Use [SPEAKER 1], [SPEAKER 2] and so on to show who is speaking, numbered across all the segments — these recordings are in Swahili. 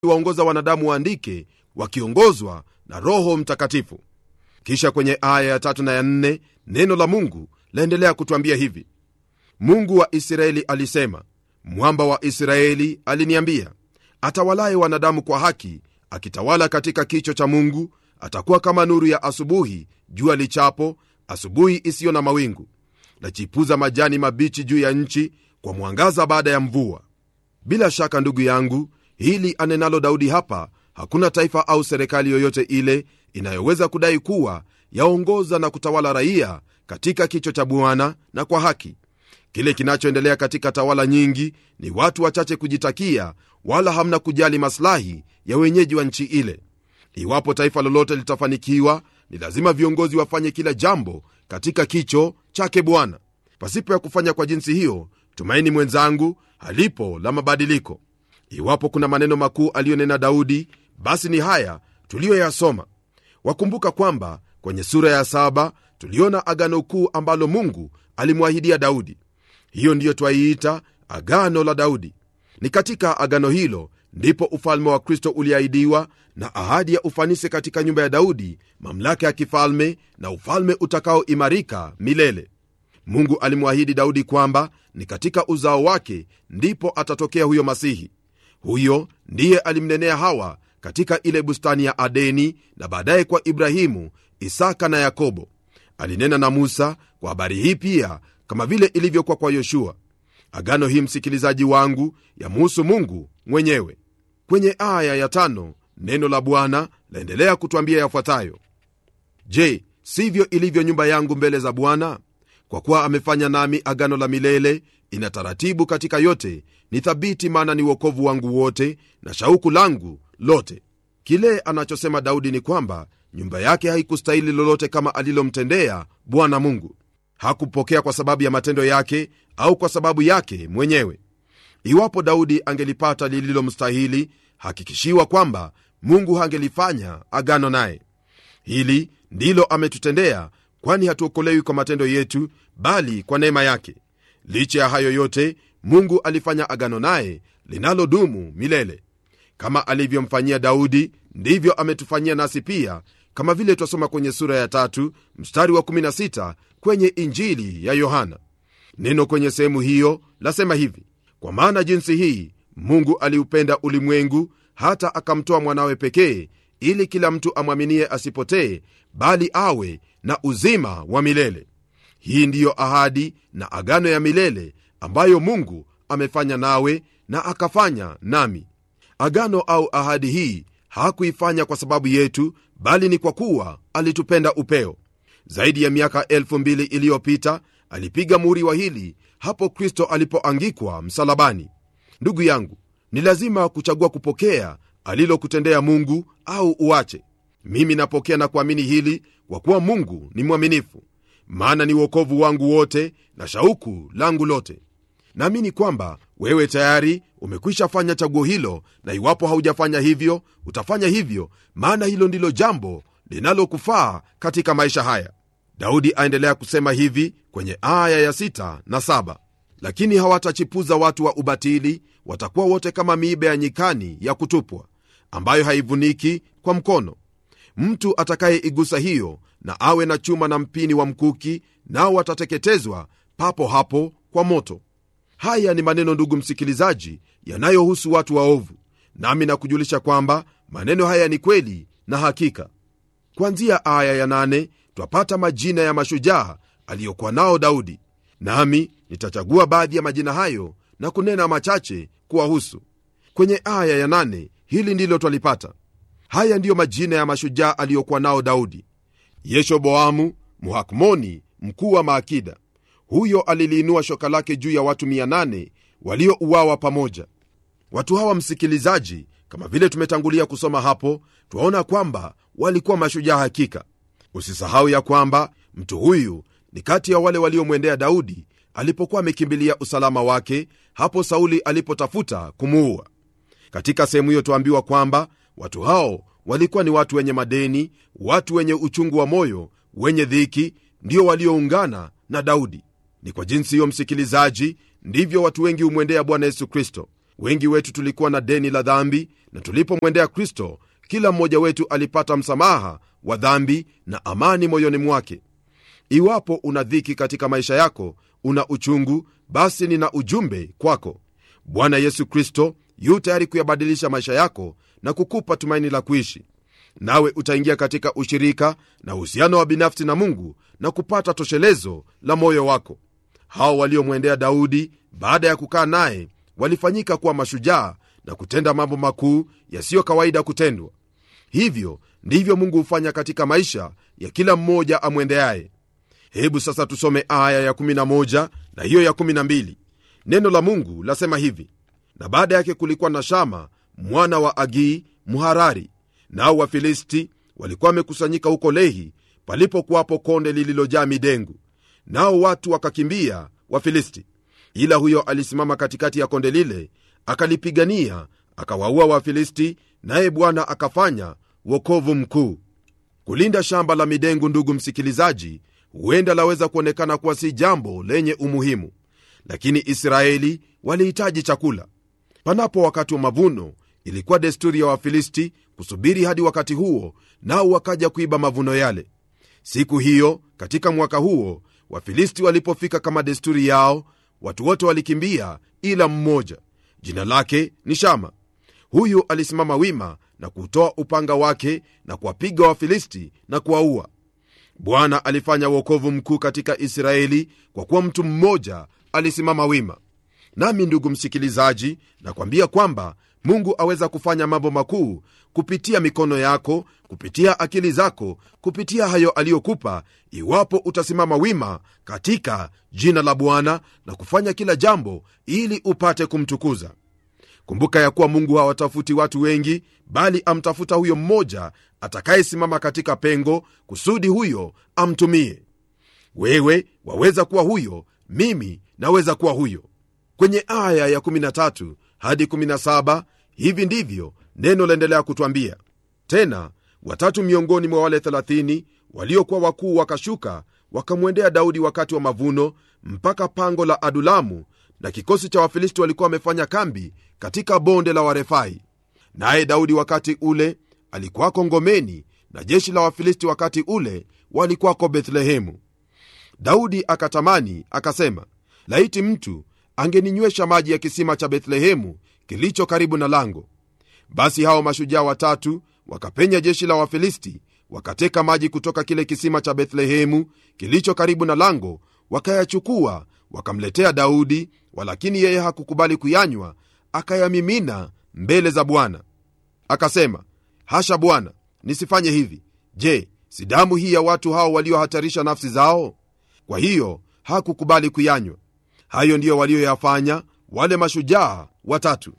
[SPEAKER 1] aliwaongoza wanadamu waandike wakiongozwa na roho mtakatifu kisha kwenye aya ya tatu na ya nne neno la mungu laendelea kutwambia hivi mungu wa israeli alisema mwamba wa israeli aliniambia atawalaye wanadamu kwa haki akitawala katika kicho cha mungu atakuwa kama nuru ya asubuhi jua lichapo asubuhi isiyo na mawingu lachipuza majani mabichi juu ya nchi kwa mwangaza baada ya mvua bila shaka ndugu yangu hili anenalo daudi hapa hakuna taifa au serikali yoyote ile inayoweza kudai kuwa yaongoza na kutawala raia katika kicho cha bwana na kwa haki kile kinachoendelea katika tawala nyingi ni watu wachache kujitakia wala hamna kujali maslahi ya wenyeji wa nchi ile iwapo taifa lolote litafanikiwa ni lazima viongozi wafanye kila jambo katika kicho chake bwana pasipo ya kufanya kwa jinsi hiyo tumaini mwenzangu halipo la mabadiliko iwapo kuna maneno makuu aliyonena daudi basi ni haya tuliyoyasoma wakumbuka kwamba kwenye sura ya saba tuliona agano kuu ambalo mungu alimwahidia daudi hiyo ndiyo twaiita agano la daudi ni katika agano hilo ndipo ufalme wa kristo uliahidiwa na ahadi ya ufanisi katika nyumba ya daudi mamlaka ya kifalme na ufalme utakaoimarika milele mungu alimwahidi daudi kwamba ni katika uzao wake ndipo atatokea huyo masihi huyo ndiye alimnenea hawa katika ile bustani ya adeni na baadaye kwa ibrahimu isaka na yakobo alinena na musa kwa habari hii pia kama vile ilivyokuwa kwa yoshua agano hii msikilizaji wangu yamuhusu mungu mwenyewe kwenye aya ya tano neno la bwana laendelea kutwambia yafuatayo je sivyo ilivyo nyumba yangu mbele za bwana kwa kuwa amefanya nami agano la milele ina taratibu katika yote ni thabiti maana ni uokovu wangu wote na shauku langu lote kile anachosema daudi ni kwamba nyumba yake haikustahili lolote kama alilomtendea bwana mungu hakupokea kwa sababu ya matendo yake au kwa sababu yake mwenyewe iwapo daudi angelipata lililomstahili hakikishiwa kwamba mungu hangelifanya agano naye hili ndilo ametutendea kwani hatuokolewi kwa matendo yetu bali kwa neema yake licha ya hayo yote mungu alifanya agano naye linalodumu milele kama alivyomfanyia daudi ndivyo ametufanyia nasi pia kama vile twasoma kwenye sura ya tatu mstari wa 16 kwenye injili ya yohana neno kwenye sehemu hiyo lasema hivi kwa maana jinsi hii mungu aliupenda ulimwengu hata akamtoa mwanawe pekee ili kila mtu amwaminie asipotee bali awe na uzima wa milele hii ndiyo ahadi na agano ya milele ambayo mungu amefanya nawe na akafanya nami agano au ahadi hii hakuifanya kwa sababu yetu bali ni kwa kuwa alitupenda upeo zaidi ya miaka elfu mbili iliyopita alipiga muhuri wa hili hapo kristo alipoangikwa msalabani ndugu yangu ni lazima kuchagua kupokea alilokutendea mungu au uache mimi napokea na kuamini hili kwa kuwa mungu ni mwaminifu maana ni uokovu wangu wote na shauku langu lote naamini kwamba wewe tayari umekwisha fanya chaguo hilo na iwapo haujafanya hivyo utafanya hivyo maana hilo ndilo jambo linalokufaa katika maisha haya daudi aendelea kusema hivi kwenye aya ya 6 na 7 lakini hawatachipuza watu wa ubatili watakuwa wote kama miiba ya nyikani ya kutupwa ambayo haivuniki kwa mkono mtu atakayeigusa hiyo na awe na chuma na mpini wa mkuki nao watateketezwa papo hapo kwa moto haya ni maneno ndugu msikilizaji yanayohusu watu waovu nami nakujulisha kwamba maneno haya ni kweli na hakika kwanzia aya ya nane twapata majina ya mashujaa aliyokuwa nao daudi nami nitachagua baadhi ya majina hayo na kunena machache kuwahusu kwenye aya ya nane hili ndilo twalipata haya ndiyo majina ya mashujaa aliyokuwa nao daudi yeshoboamu muhakmoni mkuu wa maakida huyo aliliinua shoka lake juu ya watu 800 waliouawa pamoja watu hawa msikilizaji kama vile tumetangulia kusoma hapo twaona kwamba walikuwa mashujaa hakika usisahau ya kwamba mtu huyu ni kati ya wale waliomwendea daudi alipokuwa amekimbilia usalama wake hapo sauli alipotafuta kumuua katika sehemu hiyo twaambiwa kwamba watu hao walikuwa ni watu wenye madeni watu wenye uchungu wa moyo wenye dhiki ndio walioungana na daudi ni kwa jinsi hiyo msikilizaji ndivyo watu wengi humwendea bwana yesu kristo wengi wetu tulikuwa na deni la dhambi na tulipomwendea kristo kila mmoja wetu alipata msamaha wa dhambi na amani moyoni mwake iwapo una dhiki katika maisha yako una uchungu basi nina ujumbe kwako bwana yesu kristo yu tayari kuyabadilisha maisha yako na kukupa tumaini la kuishi nawe utaingia katika ushirika na uhusiano wa binafsi na mungu na kupata toshelezo la moyo wako hao waliomwendea daudi baada ya kukaa naye walifanyika kuwa mashujaa na kutenda mambo makuu yasiyo kawaida kutendwa hivyo ndivyo mungu hufanya katika maisha ya kila mmoja amwendeaye hebu sasa tusome aya ya11 na hiyo ya12 neno la mungu lasema hivi na baada yake kulikuwa na shama mwana wa agii mharari nao wafilisti walikuwa wamekusanyika huko lehi palipokuwapo konde lililojaa midengu nao watu wakakimbia wafilisti ila huyo alisimama katikati ya konde lile akalipigania akawaua wafilisti naye bwana akafanya wokovu mkuu kulinda shamba la midengu ndugu msikilizaji huenda laweza kuonekana kuwa si jambo lenye umuhimu lakini israeli walihitaji chakula panapo wakati wa mavuno ilikuwa desturi ya wafilisti kusubiri hadi wakati huo nao wakaja kuiba mavuno yale siku hiyo katika mwaka huo wafilisti walipofika kama desturi yao watu wote walikimbia ila mmoja jina lake ni shama huyu alisimama wima na kutoa upanga wake na kuwapiga wafilisti na kuwaua bwana alifanya uokovu mkuu katika israeli kwa kuwa mtu mmoja alisimama wima nami ndugu msikilizaji nakwambia kwamba mungu aweza kufanya mambo makuu kupitia mikono yako kupitia akili zako kupitia hayo aliyokupa iwapo utasimama wima katika jina la bwana na kufanya kila jambo ili upate kumtukuza kumbuka ya kuwa mungu hawatafuti watu wengi bali amtafuta huyo mmoja atakayesimama katika pengo kusudi huyo amtumie wewe waweza kuwa huyo mimi naweza kuwa huyo kwenye aya ya 13 hadi 17 hivi ndivyo neno laendelea kutwambia tena watatu miongoni mwa wale 30 waliokuwa wakuu wakashuka wakamwendea daudi wakati wa mavuno mpaka pango la adulamu na kikosi cha wafilisti walikuwa wamefanya kambi katika bonde la warefai naye daudi wakati ule alikuwako ngomeni na jeshi la wafilisti wakati ule walikuwako bethlehemu daudi akatamani akasema laiti mtu angeninywesha maji ya kisima cha bethlehemu kilicho karibu na lango basi hao mashujaa watatu wakapenya jeshi la wafilisti wakateka maji kutoka kile kisima cha bethlehemu kilicho karibu na lango wakayachukua wakamletea daudi walakini yeye hakukubali kuyanywa akayamimina mbele za bwana akasema hasha bwana nisifanye hivi je si damu hii ya watu hao waliohatarisha nafsi zao kwa hiyo hakukubali kuyanywa hayo ndiyo walioyafanya wale mashujaa watatu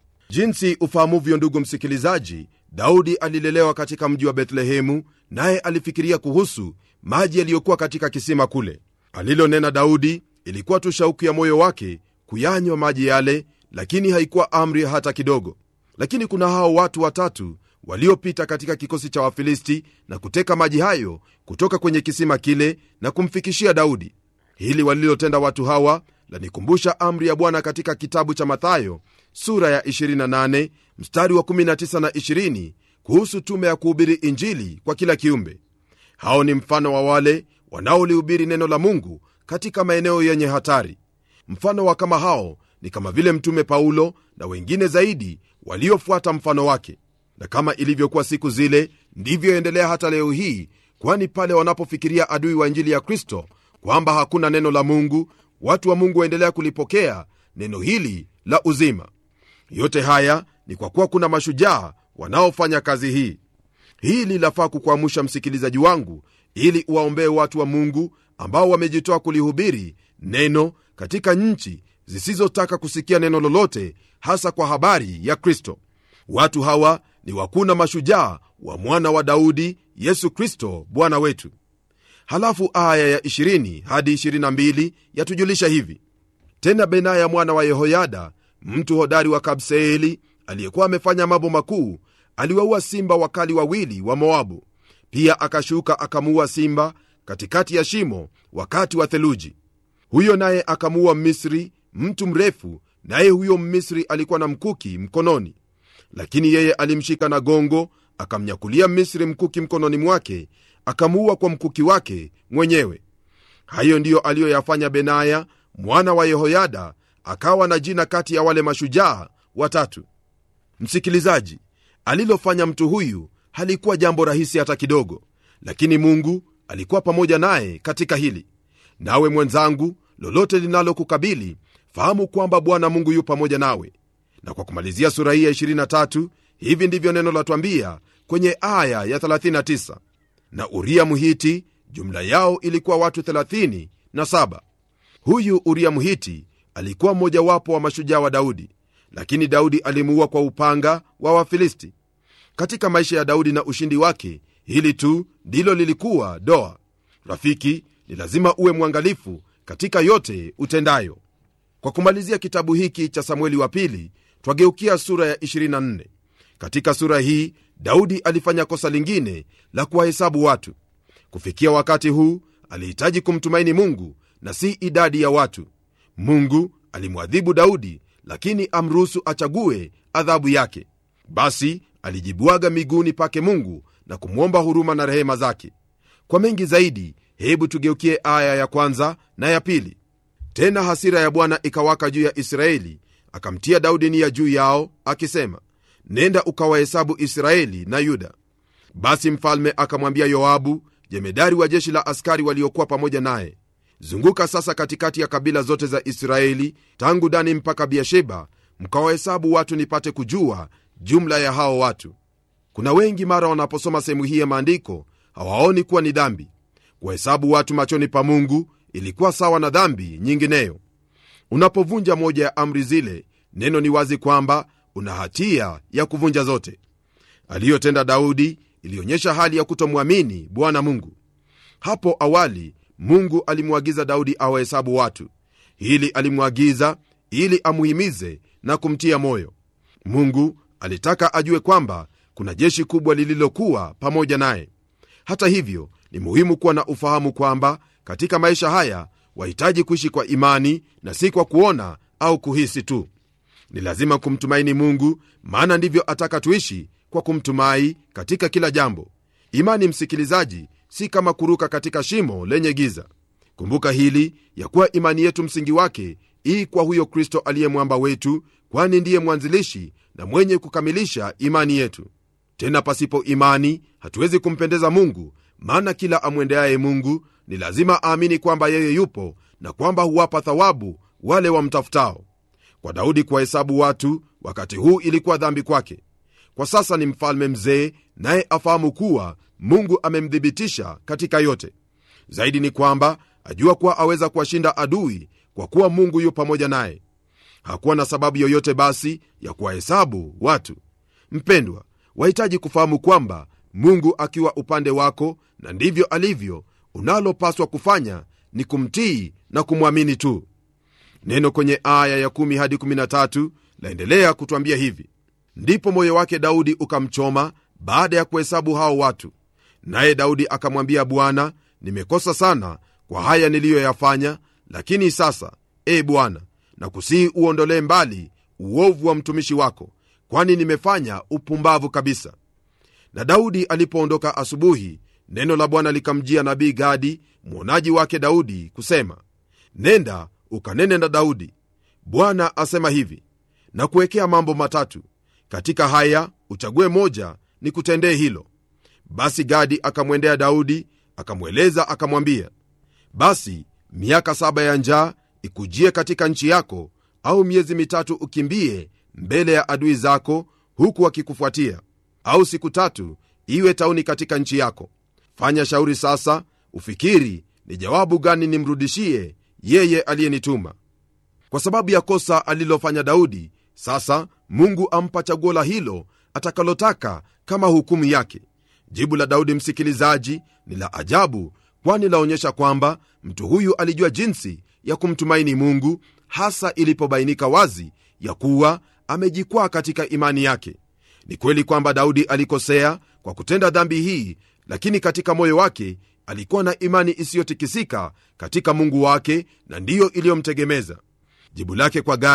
[SPEAKER 1] jinsi ufahamuvyo ndugu msikilizaji daudi alilelewa katika mji wa bethlehemu naye alifikiria kuhusu maji yaliyokuwa katika kisima kule alilonena daudi ilikuwa tu shauku ya moyo wake kuyanywa maji yale lakini haikuwa amri hata kidogo lakini kuna hao watu watatu waliopita katika kikosi cha wafilisti na kuteka maji hayo kutoka kwenye kisima kile na kumfikishia daudi hili walilotenda watu hawa lanikumbusha amri ya bwana katika kitabu cha mathayo sura ya 28 mstari wa 19 na 20 kuhusu tume ya kuhubiri injili kwa kila kiumbe hao ni mfano wa wale wanaolihubiri neno la mungu katika maeneo yenye hatari mfano wa kama hao ni kama vile mtume paulo na wengine zaidi waliofuata mfano wake na kama ilivyokuwa siku zile ndivyo endelea hata leo hii kwani pale wanapofikiria adui wa injili ya kristo kwamba hakuna neno la mungu watu wa mungu waendelea kulipokea neno hili la uzima yote haya ni kwa kuwa kuna mashujaa wanaofanya kazi hii hili lafaa kukuamusha msikilizaji wangu ili uwaombee watu wa mungu ambao wamejitoa kulihubiri neno katika nchi zisizotaka kusikia neno lolote hasa kwa habari ya kristo watu hawa ni wakuna mashujaa wa mwana wa daudi yesu kristo bwana wetu halafu aya ya 20 hadi 22 yatujulisha hivi tena benaya mwana wa yehoyada mtu hodari wa kabseeli aliyekuwa amefanya mambo makuu aliwaua simba wakali wawili wa moabu pia akashuka akamuua simba katikati ya shimo wakati wa theluji huyo naye akamuua misri mtu mrefu naye huyo mmisri alikuwa na mkuki mkononi lakini yeye alimshika na gongo akamnyakulia misri mkuki mkononi mwake akamuua kwa mkuki wake mwenyewe hayo ndiyo aliyoyafanya benaya mwana wa yehoyada akawa na jina kati ya wale mashujaa watatu msikilizaji alilofanya mtu huyu halikuwa jambo rahisi hata kidogo lakini mungu alikuwa pamoja naye katika hili nawe mwenzangu lolote linalokukabili fahamu kwamba bwana mungu yu pamoja nawe na kwa kumalizia sura hii ya 23 hivi ndivyo neno latwambia kwenye aya ya 39 na uria mhiti jumla yao ilikuwa watu 37 huyu uria mhiti alikuwa mmojawapo wa mashujaa wa daudi lakini daudi alimuua kwa upanga wa wafilisti katika maisha ya daudi na ushindi wake hili tu ndilo lilikuwa doa rafiki ni lazima uwe mwangalifu katika yote utendayo kwa kumalizia kitabu hiki cha samueli wa pili twageukia sura ya 24 katika sura hii daudi alifanya kosa lingine la kuwahesabu watu kufikia wakati huu alihitaji kumtumaini mungu na si idadi ya watu mungu alimwadhibu daudi lakini amruhusu achague adhabu yake basi alijibwaga miguuni pake mungu na kumwomba huruma na rehema zake kwa mengi zaidi hebu tugeukie aya ya kwanza na ya pili tena hasira ya bwana ikawaka juu ya israeli akamtia daudi nia juu yao akisema nenda ukawahesabu israeli na yuda basi mfalme akamwambia yoabu jemedari wa jeshi la askari waliokuwa pamoja naye zunguka sasa katikati ya kabila zote za israeli tangu dani mpaka biasheba mkawahesabu watu nipate kujua jumla ya hao watu kuna wengi mara wanaposoma sehemu hii ya maandiko hawaoni kuwa ni dhambi kuwahesabu watu machoni pa mungu ilikuwa sawa na dhambi nyingineyo unapovunja moja ya amri zile neno ni wazi kwamba una hatia ya kuvunja zote aliyotenda daudi ilionyesha hali ya kutomwamini bwana mungu hapo awali mungu alimwagiza daudi awahesabu watu hili alimwagiza ili amuhimize na kumtia moyo mungu alitaka ajue kwamba kuna jeshi kubwa lililokuwa pamoja naye hata hivyo ni muhimu kuwa na ufahamu kwamba katika maisha haya wahitaji kuishi kwa imani na si kwa kuona au kuhisi tu ni lazima kumtumaini mungu maana ndivyo ataka tuishi kwa kumtumai katika kila jambo imani msikilizaji si kama kuruka katika shimo lenye giza kumbuka hili ya kuwa imani yetu msingi wake ii kwa huyo kristo aliye mwamba wetu kwani ndiye mwanzilishi na mwenye kukamilisha imani yetu tena pasipo imani hatuwezi kumpendeza mungu maana kila amwendeaye mungu ni lazima aamini kwamba yeye yupo na kwamba huwapa thawabu wale wamtafutao kwa daudi kuwahesabu watu wakati huu ilikuwa dhambi kwake kwa sasa ni mfalme mzee naye afahamu kuwa mungu amemthibitisha katika yote zaidi ni kwamba ajua kuwa aweza kuwashinda adui kwa kuwa mungu yu pamoja naye hakuwa na sababu yoyote basi ya kuwahesabu watu mpendwa wahitaji kufahamu kwamba mungu akiwa upande wako na ndivyo alivyo unalopaswa kufanya ni kumtii na kumwamini tu neno kwenye aya ya 1 hadi 13 laendelea kutwambia hivi ndipo moyo wake daudi ukamchoma baada ya kuhesabu hao watu naye daudi akamwambia bwana nimekosa sana kwa haya niliyoyafanya lakini sasa e bwana na kusihi uondolee mbali uovu wa mtumishi wako kwani nimefanya upumbavu kabisa na daudi alipoondoka asubuhi neno la bwana likamjia nabii gadi mwonaji wake daudi kusema nenda ukanene na daudi bwana asema hivi na kuwekea mambo matatu katika haya uchague moja ni kutendee hilo basi gadi akamwendea daudi akamweleza akamwambia basi miaka saba ya njaa ikujie katika nchi yako au miezi mitatu ukimbie mbele ya adui zako huku wakikufuatia au siku tatu iwe tauni katika nchi yako fanya shauri sasa ufikiri ni jawabu gani nimrudishie yeye aliyenituma kwa sababu ya kosa alilofanya daudi sasa mungu ampa chaguo la hilo atakalotaka kama hukumu yake jibu la daudi msikilizaji ni la ajabu kwani laonyesha kwamba mtu huyu alijua jinsi ya kumtumaini mungu hasa ilipobainika wazi ya kuwa amejikwaa katika imani yake ni kweli kwamba daudi alikosea kwa kutenda dhambi hii lakini katika moyo wake alikuwa na imani isiyotikisika katika mungu wake na ndiyo iliyomtegemeza jibu lake kwa gadi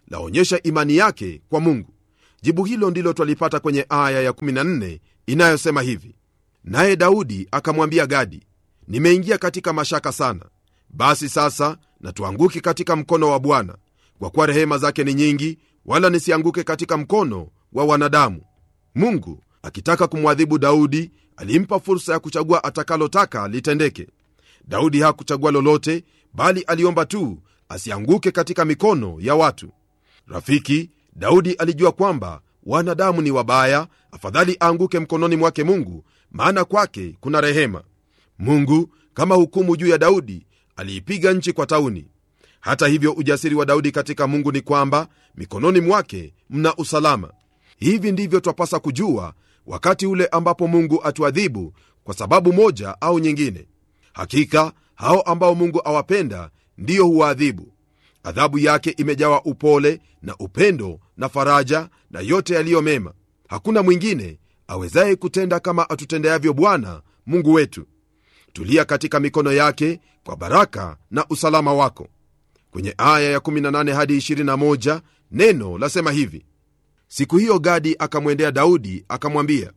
[SPEAKER 1] laonyesha imani yake kwa mungu jibu hilo ndilo twalipata kwenye aya ya 14 inayosema hivi naye daudi akamwambia gadi nimeingia katika mashaka sana basi sasa natuanguki katika mkono wa bwana kwa kuwa rehema zake ni nyingi wala nisianguke katika mkono wa wanadamu mungu akitaka kumwadhibu daudi alimpa fursa ya kuchagua atakalotaka litendeke daudi hakuchagua lolote bali aliomba tu asianguke katika mikono ya watu rafiki daudi alijua kwamba wanadamu ni wabaya afadhali aanguke mkononi mwake mungu maana kwake kuna rehema mungu kama hukumu juu ya daudi aliipiga nchi kwa tauni hata hivyo ujasiri wa daudi katika mungu ni kwamba mikononi mwake mna usalama hivi ndivyo twapasa kujua wakati ule ambapo mungu atuadhibu kwa sababu moja au nyingine hakika hao ambao mungu awapenda ndiyo huwaadhibu adhabu yake imejawa upole na upendo na faraja na yote yaliyo mema hakuna mwingine awezaye kutenda kama atutendeavyo bwana mungu wetu tulia katika mikono yake kwa baraka na usalama wako kwenye aya ya 18 hadi 21 neno lasema hivi siku hiyo gadi akamwendea daudi akamwambia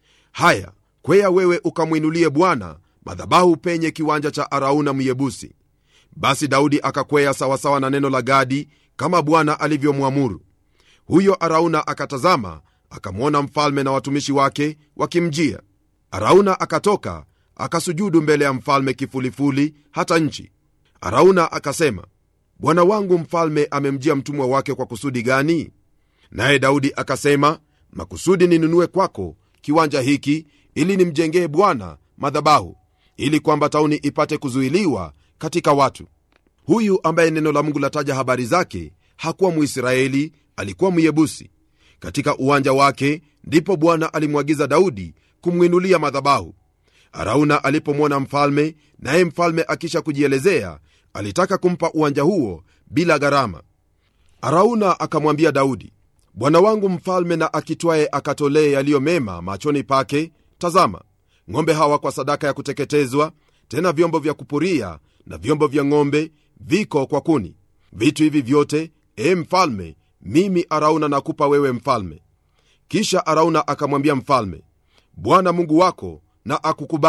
[SPEAKER 1] haya kwea wewe ukamwinulie bwana madhabahu penye kiwanja cha arauna myebusi basi daudi akakwea sawasawa na neno la gadi kama bwana alivyomwamuru huyo arauna akatazama akamwona mfalme na watumishi wake wakimjia arauna akatoka akasujudu mbele ya mfalme kifulifuli hata nchi arauna akasema bwana wangu mfalme amemjia mtumwa wake kwa kusudi gani naye daudi akasema makusudi ninunue kwako kiwanja hiki ili nimjengee bwana madhabahu ili kwamba tauni ipate kuzuiliwa katika watu huyu ambaye neno la mungu lataja habari zake hakuwa mwisraeli alikuwa myebusi katika uwanja wake ndipo bwana alimwagiza daudi kumwinulia madhabahu arauna alipomwona mfalme naye mfalme akisha kujielezea alitaka kumpa uwanja huo bila gharama arauna akamwambia daudi bwana wangu mfalme na akitwaye akatolee yaliyo mema machoni pake tazama ng'ombe hawa kwa sadaka ya kuteketezwa tena vyombo vya kupuria na vyombo vya ng'ombe viko kwa kuni vitu hivi vyote e mfalme mimi arauna nakupa wewe mfalme kisha arauna akamwambia mfalme bwana mungu wako na akukubali